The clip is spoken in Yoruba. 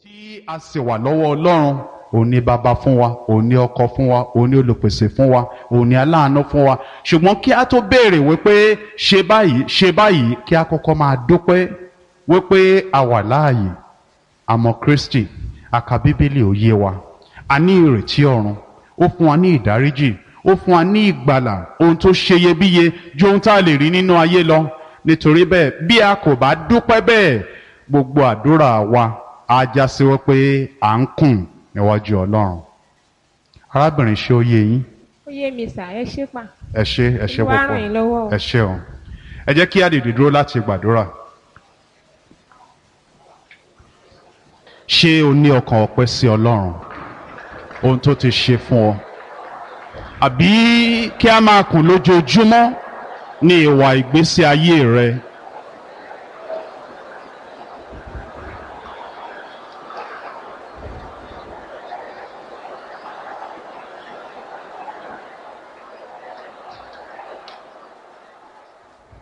tí a sì wà lọ́wọ́ ọlọ́run òun ni bàbá fún wa òun ni ọkọ fún wa òun ni olùpèsè fún wa òun ni aláàánú fún wa ṣùgbọ́n kí a tó béèrè wípé ṣe báyìí ṣe báyìí kí a kọ́kọ́ máa dúpẹ́ wípé a wà láàyè àmọ́ Kristi a ka bíbélì ó yé wa a ní ìrètí ọ̀run ó fún wa ní ìdáríjì ó fún wa ní ìgbàlà ohun tó ṣeyebíye ju ohun tá a lè rí nínú ayé lọ nítorí bẹ́ẹ̀ bí a kò bá dúpẹ́ bẹ́ẹ̀ gbogbo àdúrà wa á já sí wípé à ń kùn níwájú Ọlọ́run arábìnrin ṣé ó yé yín ó yé mi sà ẹ ṣé pa ẹ ṣé ẹ ṣé Olúwa púpọ̀ ràn yín lọ́wọ́ o. ẹ ṣé o ẹ jẹ́ kí a dìde dúró láti gbàdúrà ṣé o ní ọkàn ọpẹ́ sí Ọlọ́run ohun tó ti ṣe fún ọ àbí kí a máa kùn lójoojúmọ́ ní ìwà ìgbésí ayé rẹ